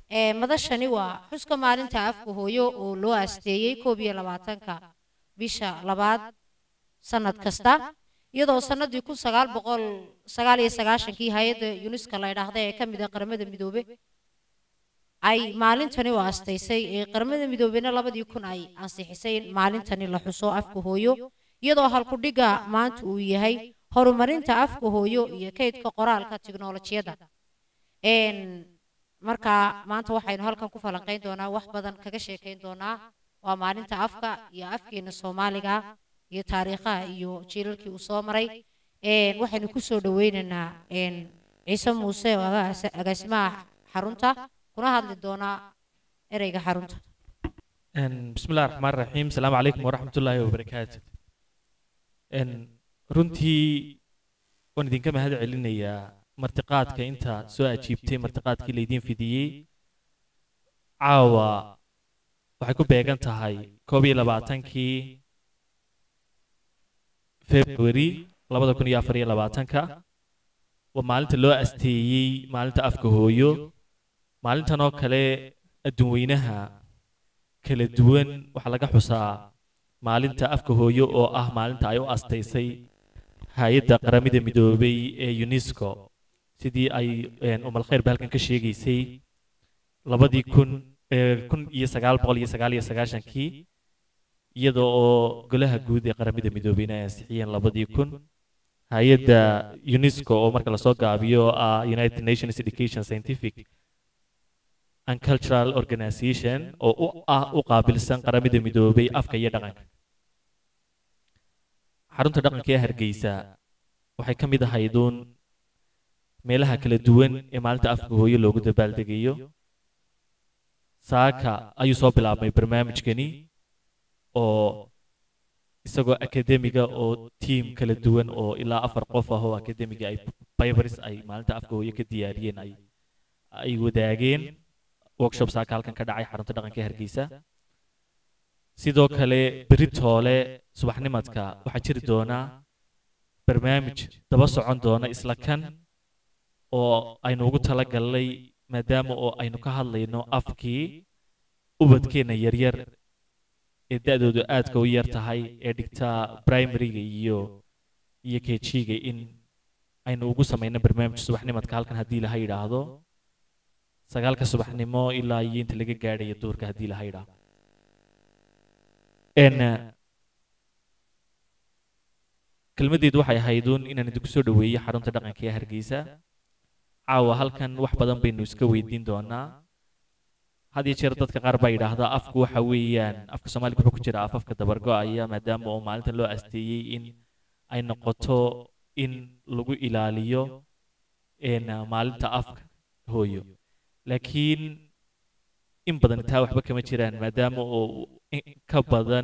ee madashani waa xuska maalinta afka hooyo oo loo aasteeyey koob iyo labaatanka bisha labaad sanad kasta iyadoo sanadii kun sagaal boqol sagaal iyo sagaashankii hay-adda yuneska la idhaahda ee ka mid ah qaramada midoobe ay maalintani u aastaysay ee qaramada midoobena labadii kun ay ansixisay in maalintani la xuso afka hooyo iyadoo halkudhiga maanta uu yahay horumarinta afka hooyo iyo kaydka qoraalka tiknolojiyadda markaa maanta waxaynu halkan ku falanqayn doonaa wax badan kaga sheekayn doonaa waa maalinta afka iyo afkeena soomaaliga iyo taariikhaha iyo jiilalkii uu soo maray waxaynu kusoo dhaweynaynaa ciise muuse oo agaasimaha xarunta kuna hadli doonaa ereyga xarunta بسم الله الرحمن الرحيم السلام عليكم ورحمة الله وبركاته إن runtii waan idinka mahad celinayaa martiqaadka inta soo ajiibtay martiqaadkii laydiin fidiyey caawa waxay ku beegan tahay koob iyo labaatankii february labada kun iyo afar iyo labaatanka waa maalinta loo asteeyey maalinta afka hooyo maalintan oo kale adduunweynaha kala duwan waxaa laga xusaa maalinta afka hooyo oo ah maalinta ay u astaysay hay-adda qaramada midoobay ee unesco sidii ay umal khayr ba halkan ka sheegaysay labadii kun kun iyo sagaal boqol iyo sagaal iyo sagaashankii iyada oo golaha guud ee qaramada midoobeyna ay ansixiyeen labadii kun hay-adda unesco oo marka lasoo gaabiyo ah united nations education scientific and cultural organization oo u ah u qaabilsan qaramada midoobay afka iyo dhaqanka xarunta dhaqanka ee hargeysa waxay ka mid ahayduun meelaha kala duwan ee maalinta afka hooyo loogu dabaaldegayo saaka ayuu soo bilaabmay barnaamijkani oo isagoo akademiga oo tiim kala duwan oo ilaa afar qof ah oo akademiga ay bibers ay maalinta afka hooyo ka diyaariyeen ay ay wadaageen workshop saaka halkan ka dhacay xarunta dhaqanka ee hargeysa sidoo kale beritoole subaxnimadka waxaa jiri doonaa barnaamij daba socon doona isla kan oo aynu ugu talagalnay maadaama oo aynu ka hadlayno afkii ubadkeenna yaryar ee da-doodu aadka u yar tahay ee dhigta primaryga iyo iyo kejiga in aynu ugu samayno barnaamij subaxnimadka halkan haddii laha yidhaahdo sagaalka subaxnimo ilaa iyo inta laga gaadhayo duurka haddii laha yidhaahdo kelmaddeedu waxay ahayduun inaan idinku soo dhoweeyo xarunta dhaqanka ee hargeysa caawa halkan wax badan baynu iska weydiin doonaa had iyo jeer dadka qaar baa yidhaahdaa afku waxa weeyaan afka soomaaliga wuxuu ku jira afafka dabargo-aya maadaama oo maalintan loo asteeyey in ay noqoto in lagu ilaaliyo maalinta afka hooyo laakiin in badan taa waxba kama jiraan maadaama oo ka badan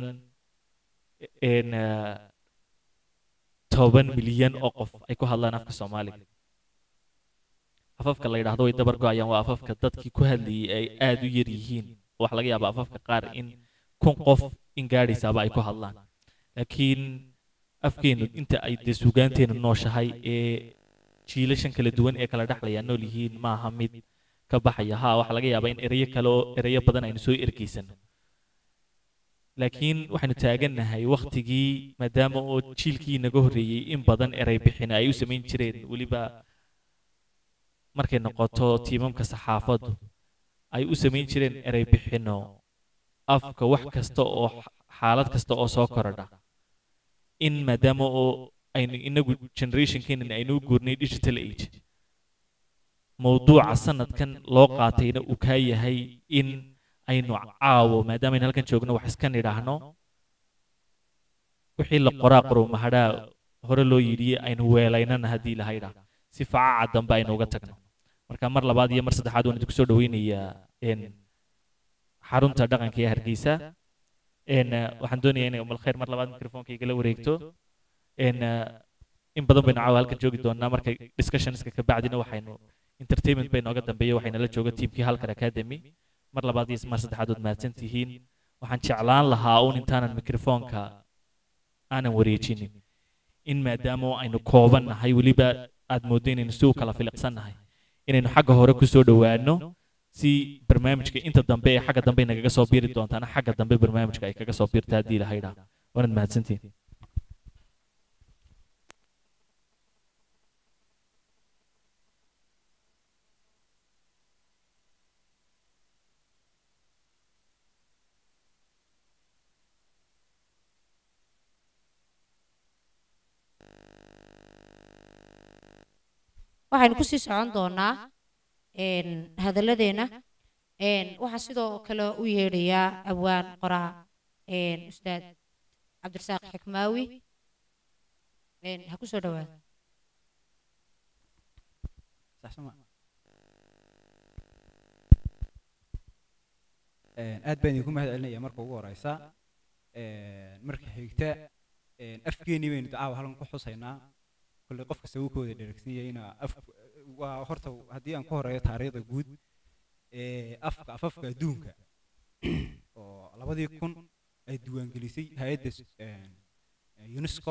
toban milyan oo qof ay ku hadlaan afka soomaaliga afafka la yidhaahdo way dabar go-ayaan waa afafka dadkii ku hadlayay ay aada u yar yihiin waxaa laga yaabaa afafka qaar in kun qof in gaadhaysaaba ay ku hadlaan laakiin afkeenu inta ay dee suugaanteenu nooshahay ee jiilashan kala duwan ee kala dhexlaya nool yihiin maaha mid ka baxaya ha waxaa laga yaabaa in ereyo kale oo ereyo badan aynu soo ergeysano laakiin waxaynu taagannahay wakhtigii maadaama oo jiilkii naga horreeyey in badan erey bixin ay u samayn jireen weliba markay noqoto tiimamka saxaafaddu ay u samayn jireen erey bixinno afka wax kasta oo xaalad kasta oo soo korodha in maadaama oo aynu inagu generationkeenan aynu u guurnay digital age mowduuca sanadkan loo qaatayna uu kaa yahay in aynu caawo maadaama aynu halkan joogno wax iska nidhaahno wixii la qoraa qorow mahadhaa hore loo yidhi aynu weelaynana haddii laha yidhaah si facaca dambe aynu uga tagno marka mar labaad iyo mar saddexaad waan idinku soo dhaweynayaa xarunta dhaqanka ee hargeysa waxaan doonayaa inay umal khayr mar labaad mikrofoonka igala wareegto in badan baynu caawa halkan joogi doonaa marka discussionska ka bacdina waxaynu entertainment bay nooga dambeeya waxayna la jooga tiimkii halkan academy mar labaad iyo mar saddexaad waad mahadsan tihiin waxaan jeclaan lahaa uun intaanan mikrofoonka aanan wareejinin in maadaama aynu kooban nahay weliba aad mooddo inaynu si u kala filiqsan nahay inaynu xagga hore ku soo dhowaano si barnaamijka inta dambe ee xagga dambe nagaga soo biiri doontaana xagga dambe barnaamijka ay kaga soo biirta haddii ilahay dhaa waanad mahadsantihin waxaynu kusii socon doonaa hadalladeena waxaa sidoo kale u yeedhayaa abwaan qoraa ustaad cabdirasaaq xikmaawi ha ku soo dhawaada aad baan idinku mahad celinaya marka ugu horeysa marka xigta afkeenii baynu dacaawa halkan ku xusaynaa kolley qof kasta wuu ka wada dheregsan yahayna af waa horta haddii aan ku horeeyo taariikhda guud afka afafka adduunka oo labadii kun ay diiwaangelisay hay-adda unesco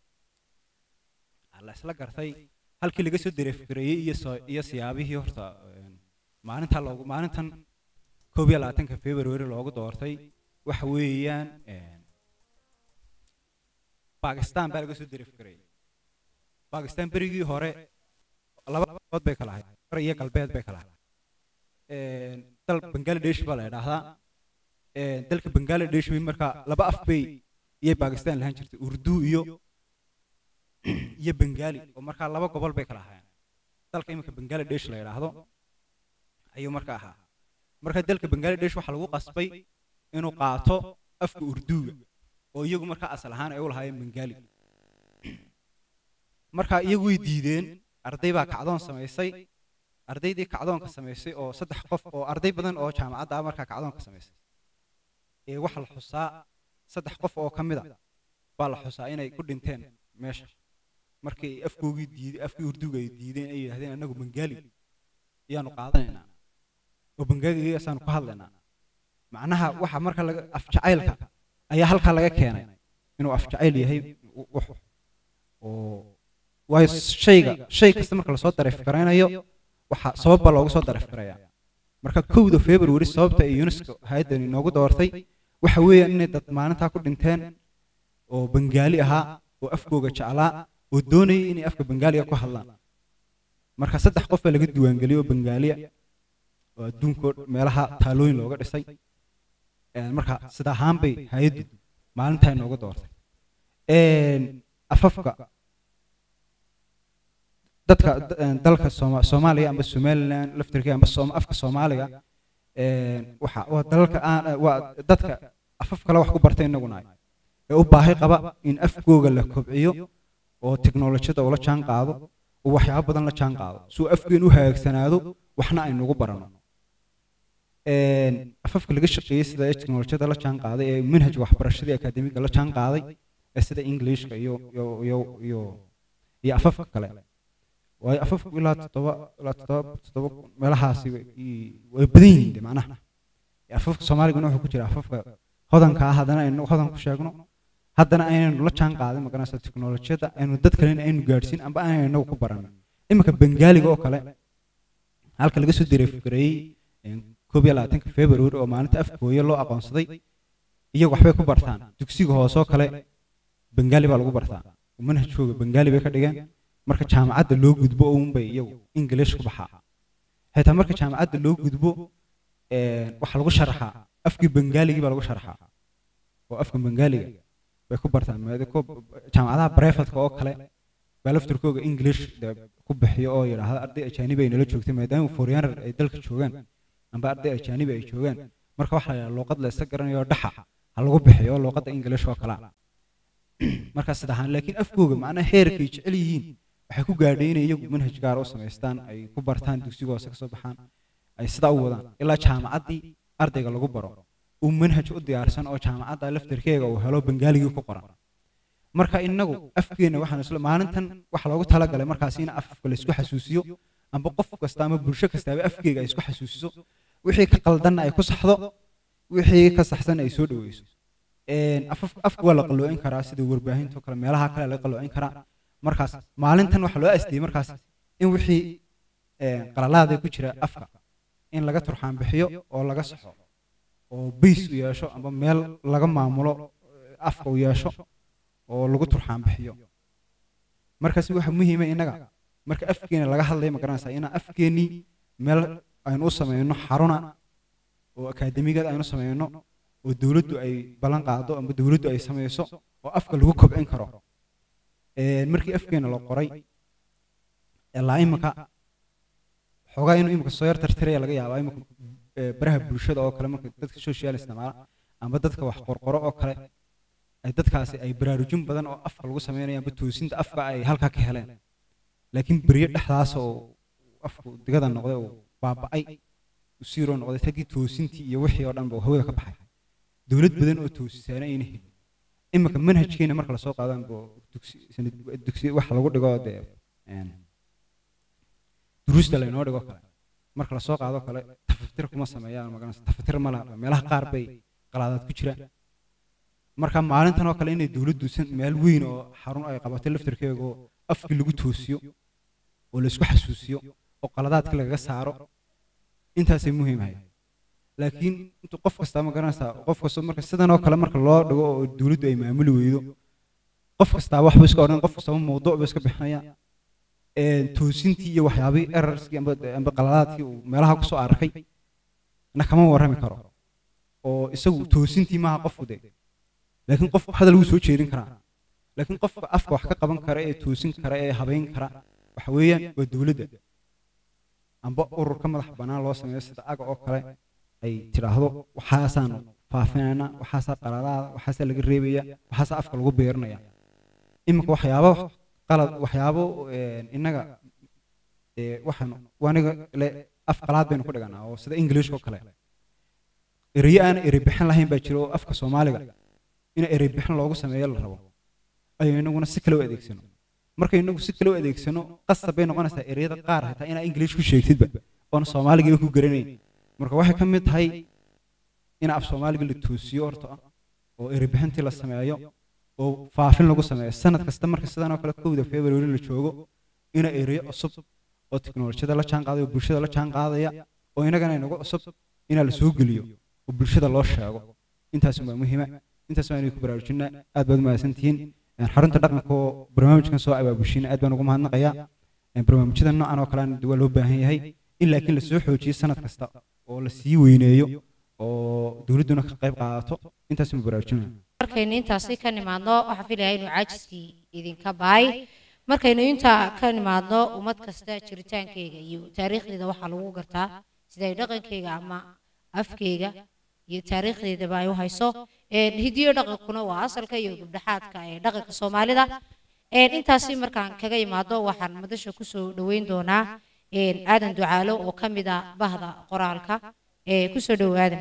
la isla gartay halkii laga soo dareefgareeyey iyo soo iyo siyaabihii horta maalinta loogu maalintan koob iyo labaatanka february loogu doortay waxa weeyaan bakistan baa laga soo dareefgareeyey bakistan berigii hore laba qabood bay kala ahayd hore iyo galbeed bay kala ahayd dal bangladesh baa la idhaahdaa dalka bangladesh bay markaa laba af bay iyay bakistan lahaan jirtay urdu iyo iyo bengali oo markaa laba gobol bay kala ahaayeen dalka iminka bangladesh la idhaahdo ayuu markaa ahaa marka dalka bangladesh waxaa lagu qasbay inuu qaato afka urduga oo iyagu markaa asal ahaan ay u lahaayeen bengali marka iyagu way diideen arday baa kacdoon samaysay ardaydii kacdoonka samaysay oo saddex qof oo arday badan oo jaamacadda ah markaa kacdoonka samaysay ee waxaa la xusaa saddex qof oo ka mid a baa la xusaa inay ku dhinteen meesha markii afkoogii diiday afkii urduga ay diideen ay yidhahdeen annagu bengali ayaanu qaadanaynaa oo bengaligaasaanu ku hadlaynaa macnaha waxa marka laga afjacaylka ayaa halkaa laga keenay inuu afjacayl yahay oo waayo shayga shay kasta marka lasoo dareefgaraynayo waxa sabab baa loogu soo dareefgarayaa marka kowda february sababta ay unesco hay-addani noogu doortay waxa weeyaan inay dad maalintaa ku dhinteen oo bengaali ahaa oo afkooga jeclaa oo doonayay inay afka bengaaliga ku hadlaan marka saddex qof baa laga diiwaangeliyey oo bengaaliya oo adduunka meelaha taalooyin looga dhisay marka sida ahaan bay hay-addu maalintaa noogu doortay afafka dadka dalka soomaaliya amba somaliland laftirkii amba afka soomaaliga waxa waa dalalka aan waa dadka afaf kale wax ku bartay inaguna ee u baahi qaba in afkooga la kobciyo oo teknolojiyada ula jaan qaado oo waxyaabo badan la jaan qaado suu afkeen u hagaagsanaado waxna aynugu barano afafka laga shaqeeyey sida ee teknolojiyada la jaan qaaday ee manhajka waxbarashadii akaademiga la jaan qaaday ee sida englishka iyo iyo iyo iyo iyo afafka kale waayo afafku ilaa toddoba ilaa toddoba toddoba meelahaasi way badan yihiin macnaha afafka soomaaliguna wuxuu ku jira afafka hodanka ah haddana aynu hodan ku sheegno haddana aynaynu la jaan qaadin maganaysa teknolojiyada aynu dad kalena aynu gaadhsiin amba aanaynu inagu ku baran iminka bengaaliga oo kale halka laga soo dareefgareeyey koob iyo labaatanka february oo maalinta afkooya loo aqoonsaday iyagu waxbay ku bartaan dugsiga hoose oo kale bengaali baa lagu bartaa manhajkooga bengaali bay ka dhigeen marka jaamacadda loo gudbo uunbay iyagu ingilish ku baxaa xitaa marka jaamacadda loo gudbo waxaa lagu sharaxaa afkii bengaaligii baa lagu sharaxaa oo afka bengaaliga bay ku bartaan jaamacadaha brefadka oo kale baa laftirkooga english ku bixiyo oo yidhaahda arday ajaanibi ay nala joogtay maadaama foreigner ay dalka joogaan amba arday ajaanibi ay joogaan marka waxaa la yidhaha luuqad la isa garanayo dhaxa ha lagu bixiyo luuqadda english oo kale markaa sida ahaan laakiin afkooga macnaha heerkay jecel yihiin waxay ku gaadhay inay iyagu manhaj gaar u samaystaan ay ku bartaan dugsiga hoose kasoo baxaan ay sidaa u wadaan ilaa jaamacaddii ardayga lagu baro uu manhaj u diyaarsan oo jaamacadda laftirkeega uu helo bengaaligii ku qoran marka inagu afkeena waxaan isla maalintan waxa loogu talagalay markaas in afka la isku xasuusiyo amba qof kasta ama bulsho kastaaba afkeega ay isku xasuusiso wixii ka qaldanna ay ku saxdo wixii ka saxsan ay soo dhaweyso afka waa la qalloocin karaa sida warbaahinta kale meelaha kale laga qalloocin karaa markaas maalintan waxaa loo astiyey markaas in wixii qalalaada ku jira afka in laga turxaan bixiyo oo laga saxo oo bays u yeesho amba meel laga maamulo eh, afka u yeesho oo lagu turxaan bixiyo markaasi waxa muhiima innaga marka afkeena laga hadlayo ma garanaysaa inaan afkeenii meel aynu u sameyno xaruna oo akaademigada aynu sameyno oo dowladdu ay ballan qaado amba dowladdu ay sameyso oo afka lagu kobcin karo Een, markii afkeena la qoray ilaa imika xoogaa inuu imika soo yar tartiraya laga yaabaa imika eh, baraha bulshada oo kale marka dadka social isticmaala amba dadka wax qorqoro oo kale ay dadkaasi ay baraarujin badan oo afka lagu sameynaya amba toosinta afka ay halkaa ka heleen laakiin beryo dhexdaas oo afku digada noqday oo baaba'ay u siiroo noqday taggii toosintii iyo wixii oo dhan ba hawada ka baxay dowlad badan oo toosisaana ayna helin imika manhajkeena marka lasoo qaado amba dugsi sanad dugsi waxa lagu dhigo dee een, duruusta laynoo dhigo kale marka lasoo qaado kale tafatir kuma sameeyaan magaranaysa tafatir ma laha meelaha qaar bay qalaadaad ku jiraan marka maalintan oo kale inay dowladdu san- meel weyn oo xarun ay qabatay laftarkeega oo afkii lagu toosiyo oo laysku xasuusiyo oo qaladaadka lagaga saaro intaasay muhiim ahayd laakiin intu qof kasta ma garanaysaa qof kasta marka sidan oo kale marka loo dhigo oo dowladdu ay maamuli weydo qof kastaa waxba iska odhan qof kastaba mawduuc ba iska bixinaya een, toosintii iyo waxyaabihii erarskii amba amba qaladaadkii uu meelaha kusoo arkay na kama warrami karo oo isagu toosintii maaha qofku de laakiin qofku hadal wuu soo jeedin karaa laakiin qofka afka wax ka qaban kara ee toosin kara ee habayn kara waxa weeyaan waa dowladda amba urur ka madax bannaan loo sameeyo sida aga oo kale ay tidhaahdo waxaasaan faafinayna waxaasaa qaladaada waxaasaa laga reebaya waxaasaa afka lagu beerinaya iminka waxyaabo qalad waxyaabo een, innaga ee, waxaanu waniga le af qalaad baynu ku dhiganaa oo sida ingiliishka oo kale erayo aan erey bixin lahayn baa jira oo afka soomaaliga in erey bixin loogu sameeyo la rabo ayuu inaguna si kale u adeegsano marka inagu si kale u adeegsano qasab bay noqonaysaa ereyada qaar xitaa inaa ingiliish ku sheegtidba oona soomaaligiiba ku garanayn marka waxay ka mid tahay in af soomaaliga la toosiyo horta oo erey bixintii la sameeyo oo faafin lagu sameeyo sanad kasta marka sidan oo kale kowda february la joogo ina ereyo cusub oo tiknolojiyada la jaan qaadaya oo bulshada la jaan qaadaya oo inagana inagu cusub inaa la soo geliyo oo bulshada loo sheego intaas waa muhiima intaas waa inay ku baraarujinaa aad baad umahadsantihiin Een, xarunta dhaqanka oo barnaamijkan soo abaabushiina aad baan ugu mahadnaqayaa Een, barnaamijyada noocan oo kalean waa loo baahan yahay in laakiin lasoo xoojiyo sanad kasta oo la sii weyneeyo oo dowladduna ka qayb qaadato intaas ma baraarujinaya markaynu intaasi ka nimaadno waxaan filayaa inuu caajiskii idinka baay markaynu intaa ka nimaadno ummad kasta jiritaankeyga iyo taariikhdeeda waxaa lagu gartaa sida ay dhaqankeyga ama afkeyga iyo taariikhdeedaba ay u hayso Een, hidiyo dhaqankuna waa asalka iyo gabdhaxaadka ee dhaqanka soomaalida Een, intaasi markaan kaga imaado waxaan madasha kusoo dhoweyn doonaa een, aadan ducaalo oo ka mid ah bahda qoraalka ee kusoo dhowo aadan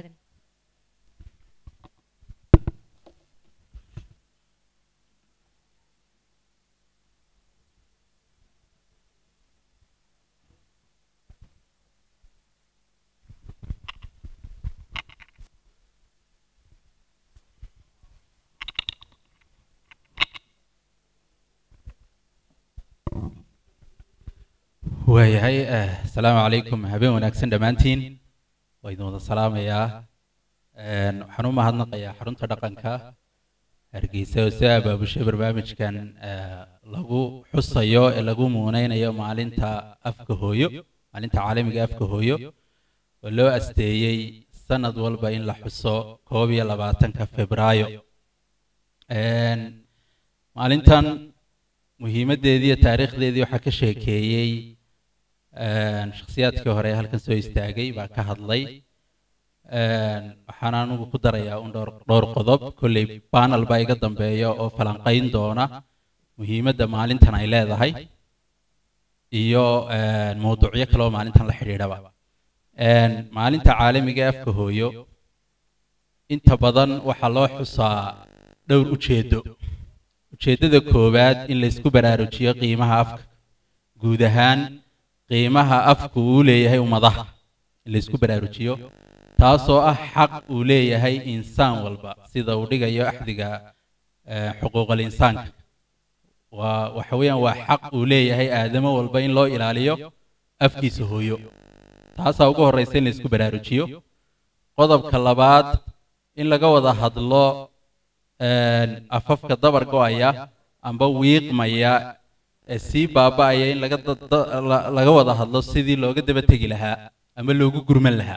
waayahay eh, asalaamu calaykum habeen wanaagsan dhammaantiin waa idin wada salaamayaa Een, waxaan u mahadnaqayaa xarunta dhaqanka hargeysa oo soo abaabushay barnaamijkan eh, lagu xusayo ee lagu muuneynayo maalinta afka hooyo maalinta caalamiga afka hooyo oo loo asteeyey sanad walba in la xuso koob iyo labaatanka febraayo Een, maalintan muhiimaddeedii iyo taariikhdeedii waxaa ka sheekeeyey een, shakhsiyaadkii hore ee halkan soo istaagay baa ka hadlay Een, waxaan anugu ku darayaa un dhowr dhowr qodob kolley panel baa iga dambeeya oo falanqayn doona muhiimadda maalintan ay leedahay iyo een, mawduucyo kale oo maalintan la xidhiidhaba Een, maalinta caalamiga ee afka hooyo inta badan waxaa loo xusaa dhowr ujeedo ujeeddada koowaad in la isku baraarujiyo qiimaha afka guud ahaan qiimaha afku uu leeyahay ummadaha in la isku baraarujiyo taasoo ah xaq uu leeyahay insaan walba sida uu dhigayo axdiga eh, xuquuqal insaanka waa waxa weeyaan waa xaq uu leeyahay aadamo walba in loo ilaaliyo afkiisa hooyo taasaa ugu horraysa in la isku baraarujiyo qodobka labaad in laga wada hadlo afafka dabar go'aya amba wiiqmaya ee sii baaba'aya in laga laga wada hadlo sidii looga daba tegi lahaa ama loogu gurman lahaa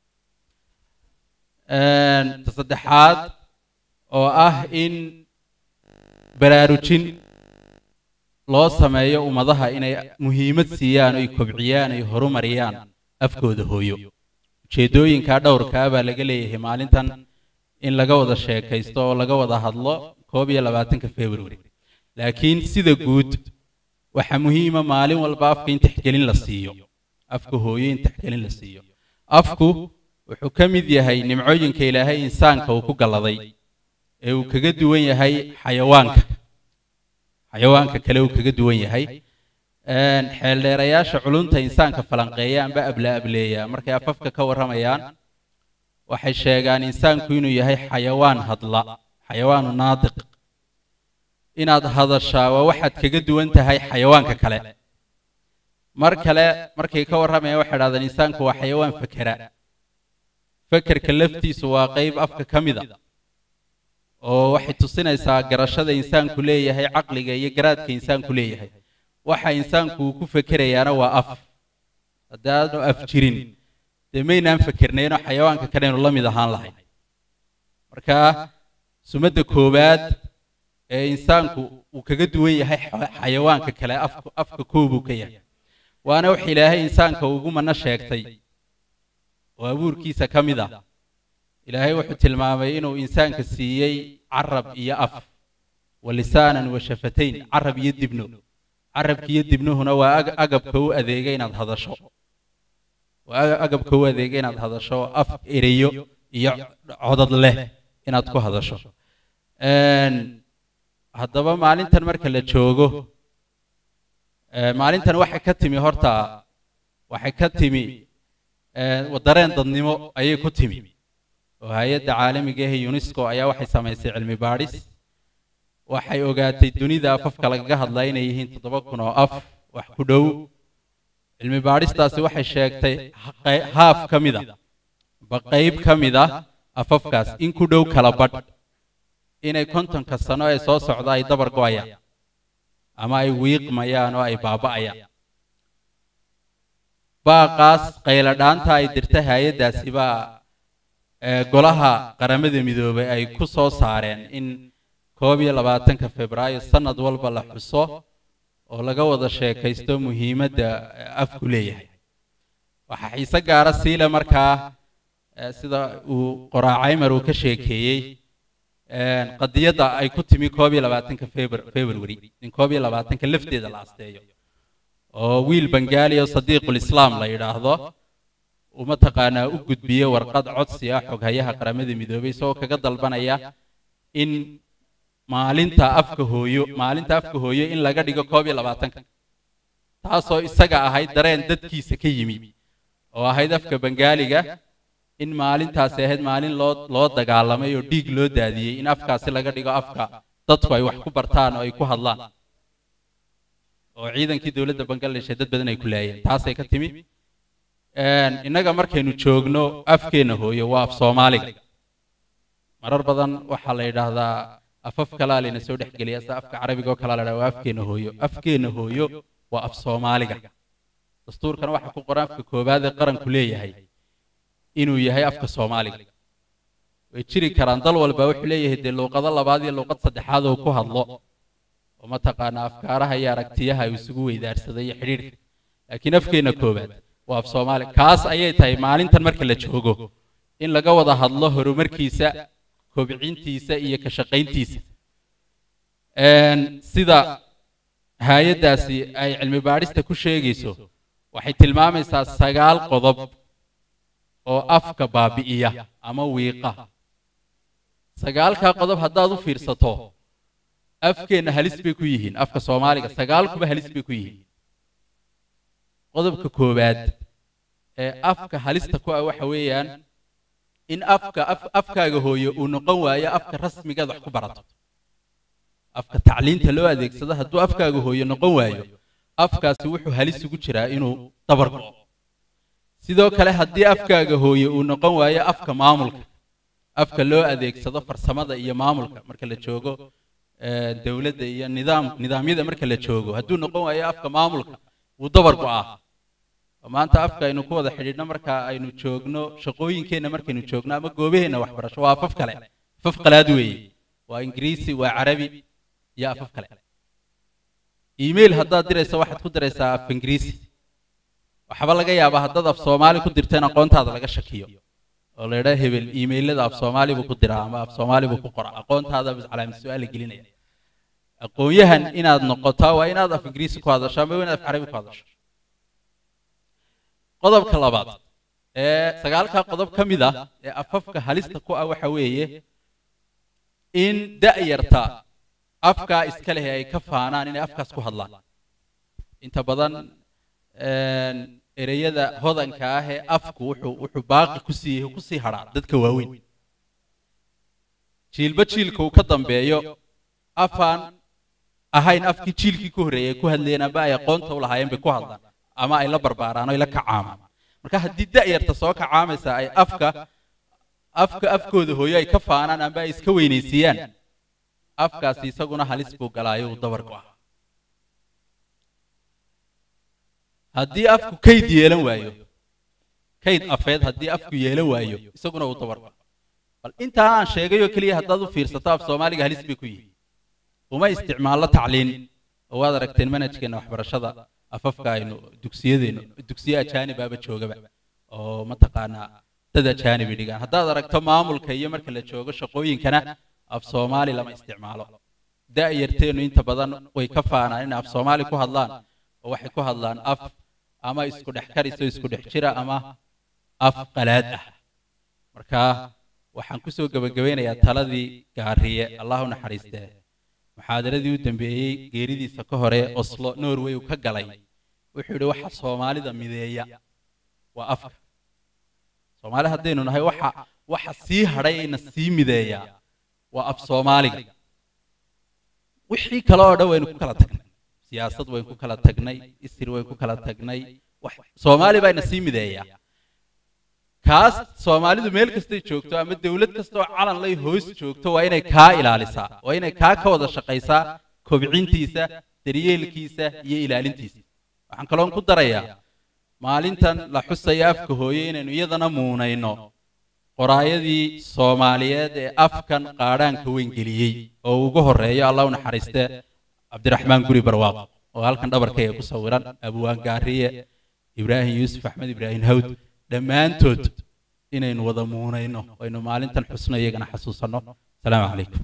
ta saddexaad oo ah in baraarujin loo sameeyo ummadaha inay muhiimad siiyaan oy kobciyaan oy horumariyaan afkooda hooyo ujeeddooyinkaa dhowrkaa baa laga leeyahay maalintan in laga wada sheekaysto oo laga wada hadlo koob iyo labaatanka february laakiin sida guud waxaa muhiima maalin walba afka in tixgelin la siiyo afka hooyo in tixgelin la siiyo afku wuxuu ka mid yahay nimcooyinka ilaahay insaanka uu ku galladay ee uu kaga duwan yahay xayawaanka xayawaanka kale uu kaga duwan yahay xeeldheerayaasha culunta insaanka falanqeeya amba abla ableeya markay afafka ka warramayaan waxay sheegaan insaanku inuu yahay xayawaan hadla xayawaanu naadiq inaad hadashaa waa waxaad kaga duwan tahay xayawaanka kale mar kale markay ka warramayaan waxay dhahdaan insaanku waa xayawaan fakera fekerka laftiisu waa qayb afka ka mida oo waxay tusinaysaa garashada insaanku leeyahay caqliga iyo garaadka insaanku leeyahay waxa insaanku uu ku fekerayaana waa af haddaanu af jirin dee maynaan fekernaynoo xayawaanka kalenu la mid ahaan lahayn marka sumadda koowaad ee insaanku uu kaga duwan yahay xayawaanka kale afka afka koobuu ka yahay waana wax ilaahay insaanka ugu mana sheegtay oo abuurkiisa ka mid ah ilaahay wuxuu tilmaamay inuu insaanka siiyey carab iyo af wa lisaanan wa shafatayn carab iyo dibno carabka iyo dibnuhuna waa agabka u adeega inaad hadasho waa agabka u adeega inaad hadasho af ereyo iyo codad leh inaad ku hadasho haddaba maalintan marka la joogo maalintan waxay ka timi horta waxay ka timi dareen dadnimo ayay ku timi oo hay-adda caalamiga ah unesco ayaa waxay samaysay cilmi baadhis waxay ogaatay dunida afafka lagaga hadlaa inay yihiin toddoba kun oo af wax ku dhow cilmi baadhistaasi waxay sheegtay haaf ka mida ba qayb ka mid ah afafkaas in ku dhow kala badh inay kontonka sano ee soo socda ay dabar go'ayaan ama ay wiiqmayaan oo ay baaba'ayaan baaqaas qayladhaanta ay dirtay hay-addaasi baa golaha qaramada midoobay ay ku soo saareen in koob iyo labaatanka febraayo sanad walba la xuso oo laga wada sheekaysto muhiimadda afku leeyahay waxaa xiise gaara siile markaa sida uu qoraacaymer uu ka sheekeeyey qadiyadda ay ku timi koob iyo labaatanka february in koob iyo labaatanka lafteeda la asteeyo oo wiil bangaali oo sadiiqul islaam la yidhaahdo uu mataqaanaa u gudbiye warqad codsi ah xoghayaha qaramada midoobay isagoo kaga dalbanaya in maalinta afka hooyo maalinta afka hooyo in laga dhigo koob iyo labaatanka taasoo isaga ahayd dareen dadkiisa ka yimi oo ahayd afka bangaaliga in maalintaasi ahayd maalin loo loo dagaalamay oo dhiig loo daadiyey in afkaasi laga dhigo afka dadku ay wax ku bartaan oo ay ku hadlaan oo ciidankii dowladda bangladesh dad badan ay ku laayeen taasay ka timi innaga markaynu joogno afkeenna hooyo waa af soomaaliga marar badan waxaa la yidhaahdaa afaf kalaa layna soo dhexgeliya sida afka carabiga oo kalaa la yidhahdaa waa afkeenna hooyo afkeenna hooyo waa af soomaaliga dastuurkana waxaa ku qoran afka koowaad ee qaranku leeyahay inuu yahay afka soomaaliga way jiri karaan dal walba wuxuu leeyahay dee luuqado labaad iyo luuqad saddexaad oo ku hadlo oo mataqaanaa afkaaraha iyo aragtiyaha uu isugu weydaarsaday iyo xidhiidhka laakiin afkeenna koowaad waa af soomaaliga kaas ayay tahay maalintan marka la joogo in laga wada hadlo horumarkiisa kobcintiisa iyo ka shaqayntiisa sida hay-addaasi ay cilmi baadhista ku sheegayso waxay tilmaamaysaa sagaal qodob oo afka baabi'iya ama wiiqa sagaalkaa qodob haddaad u fiirsato afkeenna halis bay ku yihiin afka soomaaliga sagaalkuba halis bay ku yihiin qodobka koowaad ee afka halista ku ah waxa weeyaan in afka afkaaga hooyo uu noqon waayo afka rasmigaad wax ku barato afka tacliinta loo adeegsado hadduu afkaaga hooyo noqon waayo afkaasi wuxuu halis ugu jiraa inuu dabar go'o sidoo kale haddii afkaaga hooye uu noqon waayo afka maamulka afka loo adeegsado farsamada iyo maamulka marka la joogo eh, dowladda iyo nidaam nidaamyada marka la joogo hadduu noqon waayo afka maamulka wuu dabar go'aa oo maanta afka aynu ku wada xidhiidhno marka aynu joogno shaqooyinkeenna markaynu joogno ama goobaheenna waxbarasho waa afaf kale afaf qalaad weeye waa ingiriisi waa carabi iyo afaf kale email haddaad dirayso waxaad ku diraysaa af ingiriisi waxba laga yaabaa haddaad af soomaali ku dirto in aqoontaada laga shakiyo oo la yidhaa hebel iimaylada af soomaali buu ku diraa ama af soomaali buu ku qoraa aqoontaada bas calaamad su-aal gelinaya aqoon-yahan inaad noqotaa waa inaad af ingiriisi ku hadasho ama waa inaad af carabi ku hadasho qodobka labaad ee sagaalka qodob ka mid ah ee afafka halista ku ah waxa weeye in da'yarta afkaa iska leh ay ka faanaan inay afkaas ku hadlaan inta badan een, ereyada hodanka ah ee afku wuxuu wuxuu baaqi ku sii ku sii hadhaa dadka waaweyn jiilba jiilka uu ka dambeeyo afaan ahayn afkii jiilkii ku horreeyay ay ku hadlayeen amba ay aqoonta u lahaayeen bay ku hadlaan ama ay la barbaaraan oo ay la kacaamaan marka haddii da'yarta soo kacaamaysa ay afka afka afkooda hooyo ay ka faanaan amba ay iska weynaysiiyaan afkaasi isaguna halis buu galaayo uu dabar go'a haddii afku kayd yeelan waayo kayd afeed haddii afku yeelan waayo isaguna uu dabar go'a bal intaa aan sheegayoo keliya haddaad u fiirsato af soomaaliga halis bay ku yihiin uma isticmaallo tacliin oo waad aragteen manhajkeenna waxbarashada afafka aynu dugsiyadeennu dugsiyo ajaanibaaba joogaba oo mataqaanaa dad ajaanibi dhigaan haddaad aragto maamulka iyo marka la joogo shaqooyinkana af soomaali lama isticmaalo da'yarteennu inta badan way ka faanaan inay af soomaali ku hadlaan oo waxay ku hadlaan af ama isku dhex kariso isku dhex jira ama af qalaad ah marka waxaan kusoo gebagabeynayaa taladii gaariye allah u naxariistee muxaadaradii u dambeeyey geeridiisa ka hore oslo norway uu ka galay wuxuu yidhi waxa soomaalida mideeya waa afka soomaali haddaynu nahay waxa waxa sii hadhay ayna sii mideeyaa waa af soomaaliga wixii kale oo dhan waynu ku kala tagnay siyaasad waynu ku kala tagnay isir waynu ku kala tagnay wax soomaali baa ina sii mideeyaa kaas soomaalidu meel kastay joogto ama dawlad kasta oo calan lay hoos joogto waa inay kaa ilaalisaa waa inay kaa ka wada shaqaysaa kobcintiisa daryeelkiisa iyo ilaalintiisa waxaan kaloon ku darayaa maalintan la xusaya afka hooye inaynu iyadana muunayno qoraayadii soomaaliyeed ee afkan qaadhaanka weyn geliyey oo ugu horreeyo allah u naxariiste cabdiraxmaan guri barwaaq oo halkan dhabarkayga ku sawiran abwaan gaariye ibraahim yuusuf axmed ibraahim hawd dhammaantood inaynu wada muunayno aynu maalintan xusno iyagana xasuusanno asalaamu calaykum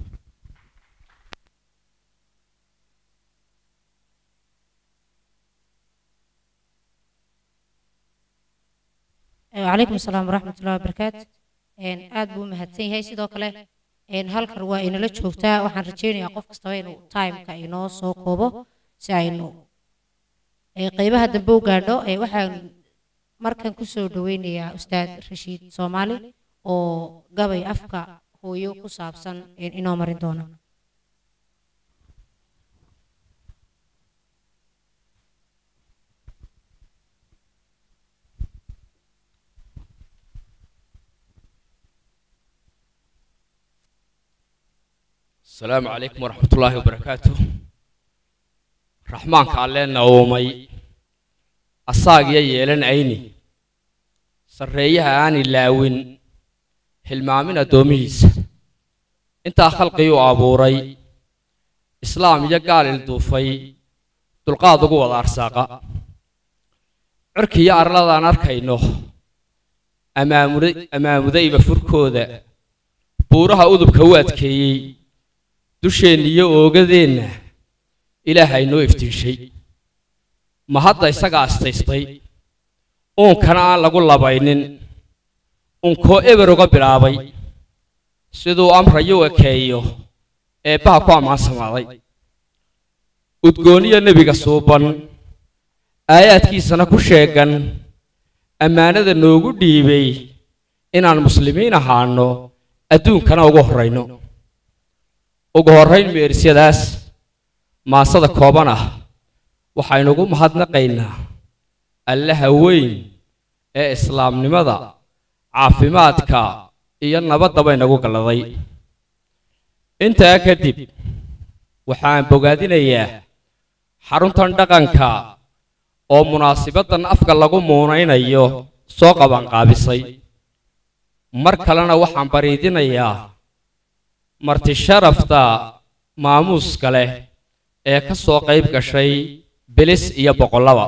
وعليكم السلام ورحمة الله وبركاته إن aad buu mahadsan yahay sidoo kale in halkan waa inala joogtaa waxaan rajaynayaa qof kastaba inuu timeka inoo soo koobo si aynu ee qaybaha dambe u gaadho ee waxaan markan kusoo dhaweynayaa ustaad rashiid soomaali oo gabay afka hooyo ku saabsan in inoo marin doona السلام عليكم ورحمة الله وبركاته رحمن كالنا ومي أصاق ييلن عيني سريها آني لاوين هلمامنا دوميس انت خلقي وابوري إسلام يقال الدوفي دلقاد قوة الأرساقة عركي يا أرلادان أركينو أمام ذيب فركوذا بورها أذب كواتكي dusheenna iyo oogadeenna ilaahay noo iftiishay ma hadda isaga astaystay uunkana aan lagu labaynin unkoo eber uga bilaabay siduu amrayo u ekeeyo eebbaha ku ammaansamaaday udgooniya nebiga suuban aayaadkiisana ku sheegan ammaanada noogu dhiibay inaan muslimiin ahaanno adduunkana ugu horrayno ugu horrayn meerisyadaas maasada kooban ah waxaynugu mahadnaqaynaa allaha weyn ee islaamnimada caafimaadka iyo nabaddaba inagu galladay intaa kadib waxaan bogaadinayaa xaruntan dhaqanka oo munaasibaddan afka lagu muunaynayo soo qabanqaabisay mar kalena waxaan bariidinayaa marti sharafta maamuuska leh ee ka soo qayb gashay bilis iyo boqollaba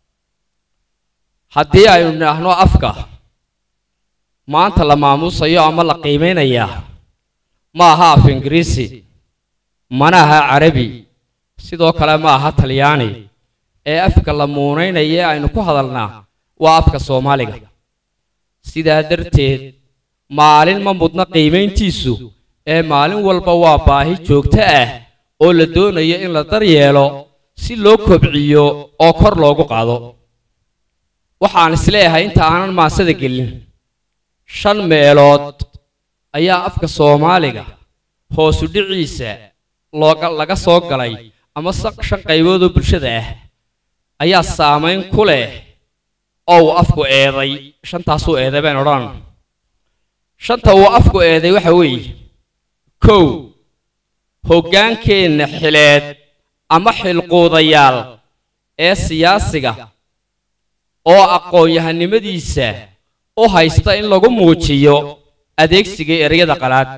haddii aynu nidhaahno afka maanta la maamuusayo ama la qiimaynayaa ma aha af ingiriisi mana aha carabi sidoo kale ma aha talyaani ee afka la muunaynaya ee aynu ku hadalnaa waa afka soomaaliga sidaa darteed maalin ma mudna qiimayntiisu ee maalin walba waa baahi joogto ah oo la doonayo in la daryeelo si loo kobciyo oo kor loogu qaado waxaan isleeyahay inta aanan maasada gelin shan meelood ayaa afka soomaaliga hoosu dhiciisa looga laga soo galay ama shan qaybood oo bulshada ah ayaa saamayn ku leh oo uu afku eeday shantaasuu eeday baan odhan shanta uu afku eeday waxa weeye kow hoggaankeenna xileed ama xilquudayaal ee siyaasiga oo aqoon-yahanimadiisa u haysta in lagu muujiyo adeegsiga ereyada qalaad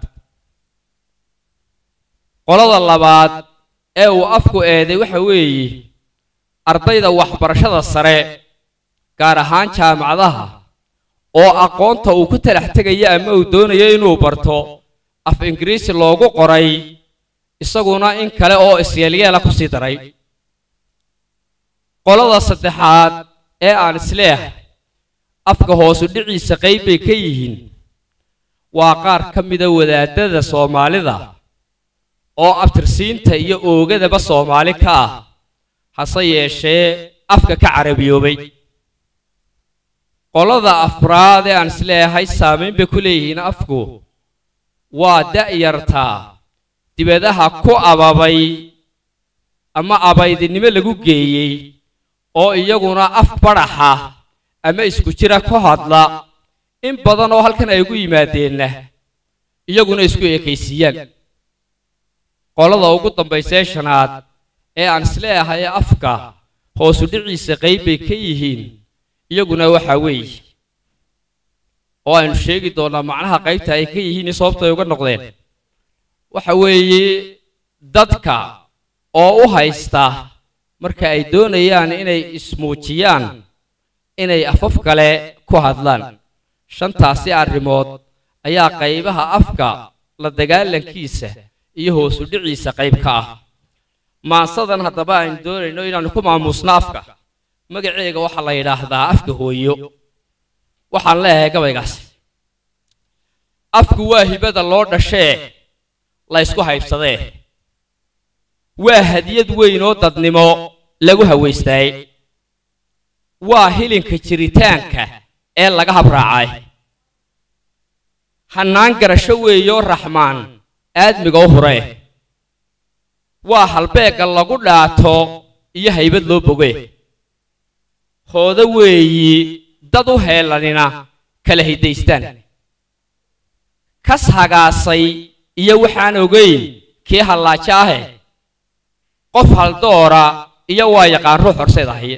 qolada labaad ee uu afku eeday waxa weeye ardayda waxbarashada sare gaar ahaan jaamacadaha oo aqoonta uu ku talax tegaya ama uu doonayo inuu barto af ingiriisi loogu qoray isaguna in kale oo isyeelyeela ku sii daray qolada saddexaad ee aan isleehay afka hoosu dhiciisa qayb bay ka yihiin waa qaar ka mida wadaadada soomaalida oo abtirsiinta iyo oogadaba soomaali ka ah hase yeeshee afka ka carabiyoobay qolada afraad ee aan isleeyahay saamayn bay ku leeyihiin afku waa da'yartaa dibadaha ku ababay ama abaydinimo lagu geeyey oo iyaguna af badhaxa ama isku jira ku hadla in badan oo halkan ay ugu yimaadeenna iyaguna isku ekaysiiyaan qolada ugu dambaysee shanaad ee aan isleeyahay afka hoosu dhiciisa qayb bay ka yihiin iyaguna waxaa weeye oo aynu sheegi doonnaa macnaha qaybta ay ka yihiin iyo sababta ay uga noqdeen waxa weeye dadka oo u haysta marka ay doonayaan inay ismuujiyaan inay afaf kale ku hadlaan shantaasi arrimood ayaa qaybaha afka la dagaalankiisa iyo hoosu dhiciisa qayb ka ah maansadan haddaba aynu doonayno inaannu ku maamuusno afka magaceega waxaa la yidhaahdaa afka hooyo waxaan leeyahay gabaygaas afku waa hibada loo dhashee la ysku haybsadee waa hadiyad weyn oo dadnimo lagu hawaystaayey waa hilinka jiritaanka ee laga habraacay hannaan garasho weeyoo raxmaan aadmiga u huree waa halbeegga lagu dhaato iyo haybad loo boge hooda weeyi dad u heelanina kala hiddaystaan kas hagaasay iyo waxaan ogayn kii hallaajo ahe qof haldoora iyo waa yaqaan ruux horseed ahiye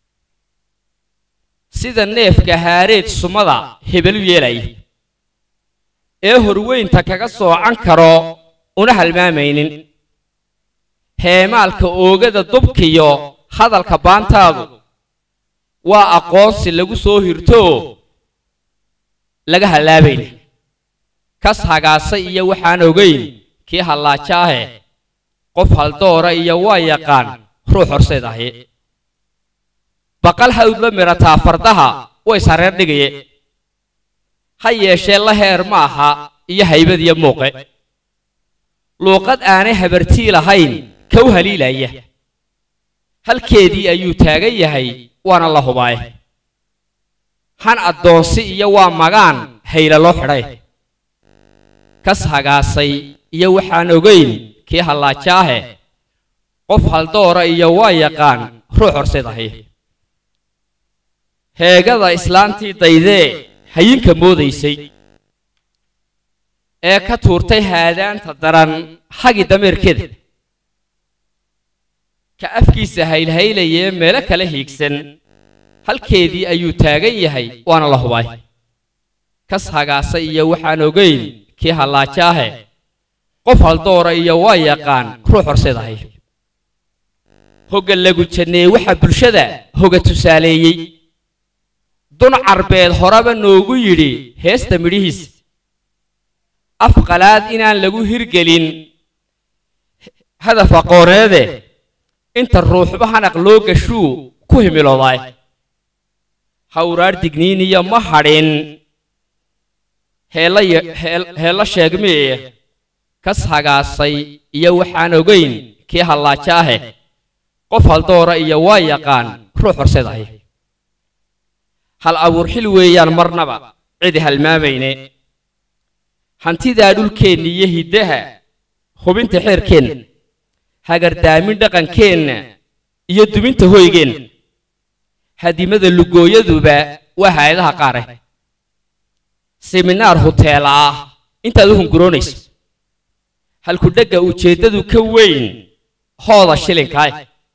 sida neefka haareed sumada hebelu yeelaya ee horweynta kaga soocan karo una halmaamaynin heemaalka oogada dubkiyo hadalka baantaadu waa aqoonsi lagu soo hirtoo laga hallaabayna kas hagaasa iyo waxaan ogayn kii hallaajo ahe qof haldoora iyo waa yaqaan ruux horseed ahi baqal hawd la midhataa fardaha way sareer dhigaye ha yeeshee la heer ma aha iyo haybad iyo muuqe luuqad aanay habartii lahayn kow haliilaya halkeedii ayuu taagan yahay waana la hubaaye han addoonsi iyo waa magaan hayla loo xidhay kas hagaasay iyo waxaan ogayn kii hallaajo ahe qof haldoora iyo waa yaqaan ruux horseed ahi heegada islaantii daydee hayinka moodaysay ee ka tuurtay haadaanta daran hagi dameerkeeda ka afkiisa haylhaylayee meelo kala hiigsan halkeedii ayuu taagan yahay waana la hubay kas hagaasa iyo waxaan ogayn kii hallaajaahe qof haldoora iyo waa yaqaan ruux horseedahay hogga lagu janneeye waxaa bulshada hoga tusaaleeyey dun carbeed horeba noogu yidhi heesta midhihiisa af qalaad inaan lagu hirgelin hadaf aqooneede inta ruuxba hanaq loo gashuu ku himiloodaay hawraar digniiniya ma hadhin heella ye- heel- heella sheegmee kas hagaasay iyo waxaan ogayn kii hallaajaahe qof haldoora iyo waa yaqaan ruux horseedahay hal abuur xil weeyaan marnaba cidi halmaamayne hantidaa dhulkeenna iyo hiddaha hubinta xeerkeenna hagardaamin dhaqankeenna iyo duminta hoygeenna hadimada lugooyaduba waa hay-adaha qaare seminaar huteela ah intaad u hunguroonayso halkudhegga ujeeddadu ka weyn hooda shilinkaay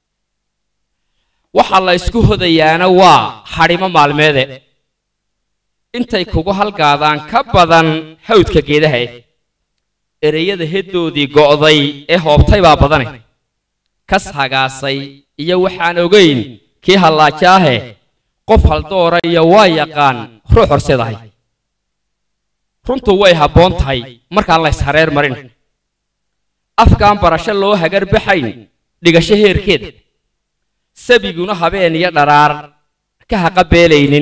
waxa la isku hodayaana waa hadhimo maalmeede intay kugu halgaadaan ka badan hawdka geedaha ereyada heddoodii go'day ee hoobtay baa badane kas hagaasay iyo waxaan ogayn kii hallaajaahe qof haldoora iyo waa yaqaan ruux horseedahay runtu way habboon tahay markaan la ishareer marin afkaan barasho loo hagar baxayn dhigasho heerkeeda sabiguna habeen iyo dharaar ka haqa beelaynin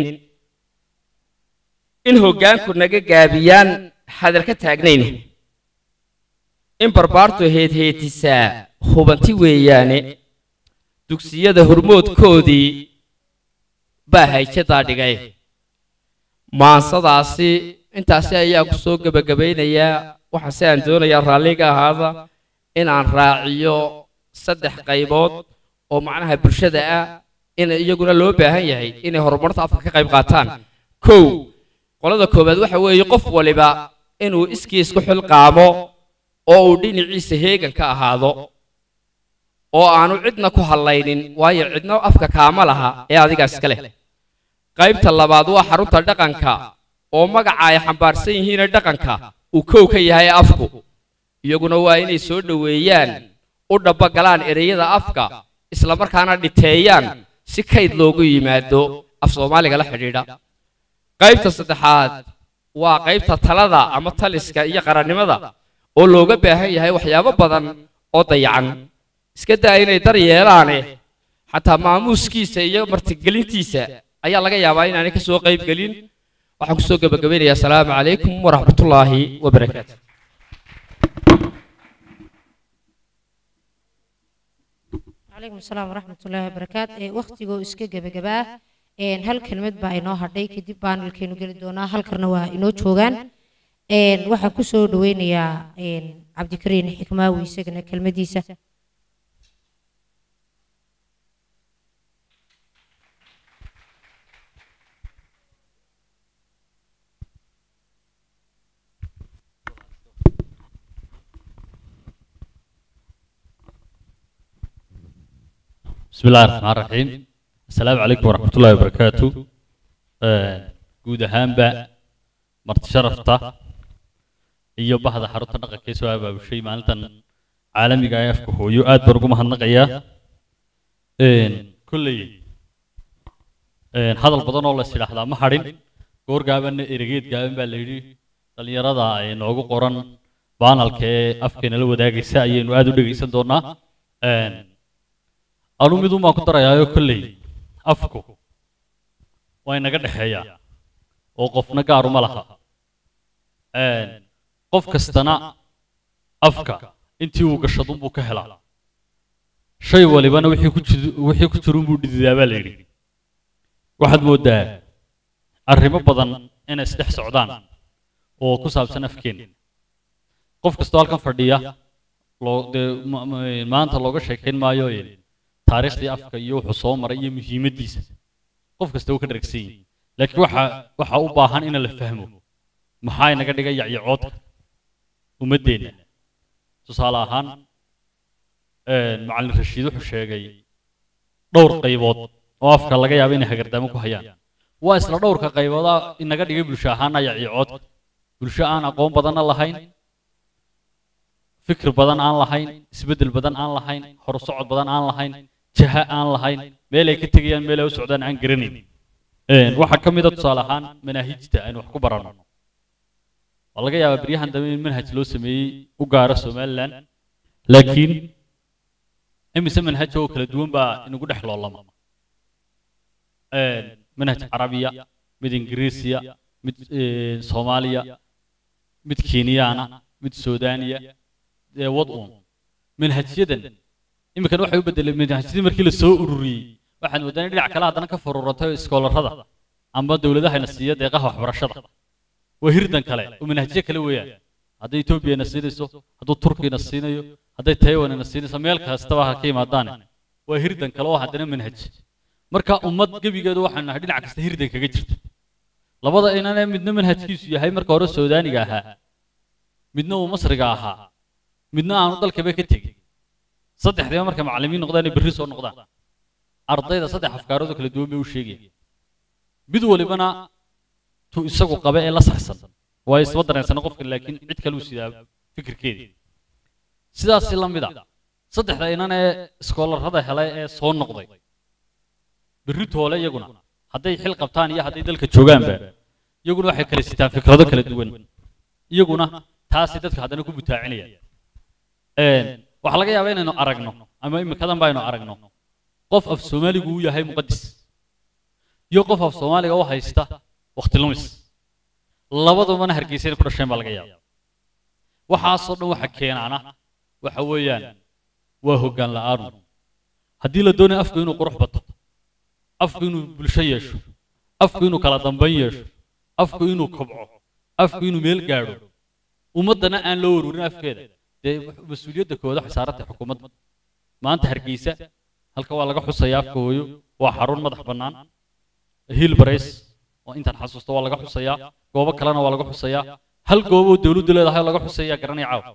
in hoggaanku naga gaabiyaan hadal ka taagnayne in barbaartu heedheetisaa hubanti weeyaane dugsiyada hormoodkoodii baa hayjadaa dhigay maansadaasi intaasi ayaa ku soo gebagabaynayaa waxaase aan doonayaa raalliga ahaada inaan raaciyo saddex qaybood oo macnaha bulshada ah in iyaguna loo baahan yahay inay horumarta afka ka qayb qaataan kow qolada koowaad waxa weeye qof waliba inuu iskii isku xilqaamo oo uu dhinaciisa heegan ka ahaado oo aanu cidna ku hadlaynin waayo cidna afka kaama laha ee adigaas iska leh qaybta labaad waa xarunta dhaqanka oo magaca ay xambaarsan yihiine dhaqanka uu kow ka yahay afku iyaguna waa inay soo dhoweeyaan u dhabbagalaan ereyada afka islamarkaana dhiteeyaan si kayd loogu yimaado af soomaaliga la xidhiidha qaybta saddexaad waa qaybta talada ama taliska iyo qarannimada oo looga baahan yahay waxyaabo badan oo dayacan iska daa inay dar yeelaane xataa maamuuskiisa iyo martigelintiisa ayaa laga yaabaa inaanay ka soo qayb gelin waxaan kusoo gebagabaynayaa asalaamu calaykum waraxmatullaahi wabarakaatu calaykum asalaam waraxmatullaahi wabarakaat ee wakhtigoo iska gebagabaa een hal kelmad baa inoo hadhay kadib baanalkeenu geli doonaa halkarna waa inoo joogaan een waxaan kusoo dhaweynayaa een cabdikariin xikmaawi isagana kelmadiisa بسم الله الرحمن الرحيم السلام عليكم ورحمة الله وبركاته guud ahaanba marti sharafta iyo bahda xarunta dhaqanka ee soo abaabushay maalintan caalamiga ee afka hooyo aad baan ugu mahadnaqayaa kolley hadal badan oo la is idhaahdaa ma hadhin goor gaabanna eregeed gaaban baa la yidhi dhallinyarada ay noogu qoran baanalka ee afkeena la wadaagaysa ayaynu aad u dhegaysan doonaa anu midun baan ku darayaayo kolley afku waa inaga dhexeeyaa oo qofna gaaruma laha qof kastana afka intii uu gashadunbuu ka helaa shay walibana wixii ku jid- wixii ku jirunbuu dhididaa baa la yidhi waxaad mooddaa arrimo badan inay isdhex socdaan oo ku saabsan afkeena qof kastoo halkan fadhiya loo dee ma- ma- maanta looga sheekayn maayo taariikhdii afka iyo wuxuu soo maray iyo muhiimaddiisa qof kasta uu ka dharagsan yahay laakiin waxa waxa u baahan in la fahmo maxaa inaga dhigay yacyacoodka ummaddeenna tusaale ahaan macallin rashiid wuxuu sheegay dhowr qaybood oo afka laga yaabo inay hagardaamo ku hayaan waa isla dhowrka qaybooda inaga dhigay bulsho ahaana yacyacoodka bulsho aan aqoon badanna lahayn fikir badan aan lahayn isbeddel badan aan lahayn horusocod badan aan lahayn jaha aan lahayn meel ay ka tegayaan meel ay u socdaan aan garanayn waxaa ka mid a tusaale ahaan manaahijta aynu wax ku baranno waa laga yaabaa beryahan dambe in manhaj loo sameeyey u gaara somalilan laakiin imise manhaj oo kala duwan baa inagu dhex loolama manhaj carabiya mid ingiriisiya mid soomaaliya mid kenyaana mid suudaaniya ee wad uun manhajyadan iminkan waxay u bedeleen manhajyadii markii la soo ururiyey waxaan moodaa in dhinac kale haddana ka fururatay iskoolarada ama dowladahayna siiya deeqaha waxbarashada waa hirdan kale oo manhajyo kale weeyaan hadday etoobiyana siinayso hadduu turkiyana siinayo hadday taiwanina siinayso meel kastaba ha ka yimaadaane waa hirdan kale oo haddana manhaj marka ummad gebigeedu waxaan nahay dhinac kasta hirdan kaga jirta labada inane midna manhajkiisu yahay marka hore suudaaniga ahaa midna uu masriga ahaa midna aanu dalkaba ka tegin saddexdiiba markay macallimiin noqdaan berri soo noqdaan ardayda saddex afkaarood oo kala duwan bay u sheegayaan mid walibana tu isagu qaba ee la saxsan waa isba dareensana qofka laakiin cid kale uu sidaa fikirkeedii sidaasi la mid a saddexda inan ee iskoolarada helay ee soo noqday berri toole iyaguna hadday xil qabtaan iyo hadday dalka joogaanba iyaguna waxay kala sitaan fikrado kala duwan iyaguna taasi dadka haddana ku butaacinayaan waxaa laga yaabaa inaynu aragno ama imikadan baynu aragno qof af soomaaligu uu yahay muqadis iyo qof af soomaaliga u haysta waqti lumis labadubana hargeysa inay ku dhasheen baa laga yaaba waxaasoo dhan waxa keenaana waxa weeyaan waa hoggaan la'aanu haddii la doonayo afku inuu qurux bato afku inuu bulsho yeesho afku inuu kala dambayn yeesho afku inuu kobco afku inuu meel gaadho ummaddana aan loo waruurin afkeeda dee mas-uuliyadda kooda waxay saaran tahay xukuumadda maanta hargeysa halka waa laga xusayaa afka hooyo waa xarun madax bannaan hiil barays oo intaan xasuusto waa laga xusayaa goobo kalena waa laga xusayaa hal goobo oo dowladdu leedahay oo laga xusayaa garanaya caaw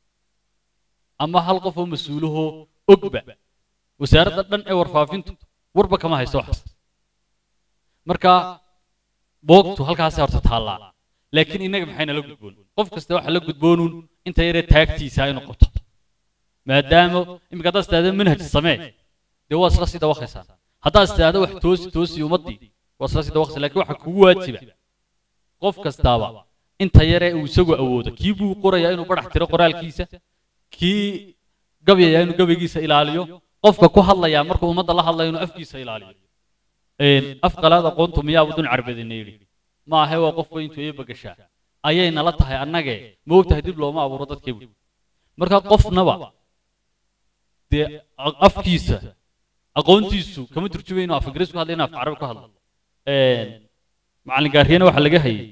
ama hal qof oo mas-uulahoo ogba wasaaradda dhan ee warfaafintu warba kama haysto waxaas marka boogtu halkaasay horta taallaa laakiin innaga maxay nala gudboon qof kasta waxa la gudboonuun inta yaree taagtiisa aynu qabto maadaama iminka haddaad istaahdo manhaj samee dee waa isla sii dawaqaysaa haddaad istaahdo wax toosi toosi ummaddii waa isla sii dawaqaysaa laakiin waxa kugu waajiba qof kastaaba inta yaree uu isagu awoodo kii buu qorayaa inuu badhax tiro qoraalkiisa kii gabyaya inuu gabaygiisa ilaaliyo qofka ku hadlayaa markuu ummadda la hadlayo inuu afkiisa ilaaliyo af qalaad aqoontu miyaabu dun carbadina yidhi ma ahe waa qof weyntu eeba gashaa ayay nala tahay annagee ma ogtahay dib looma abuuro dadkeebu marka qofnaba dee afkiisa aqoontiisu kama turjumay inuu af ingiriis ku hadla inuu af carabi ku hadlo macallin gaariyana waxaa laga hayay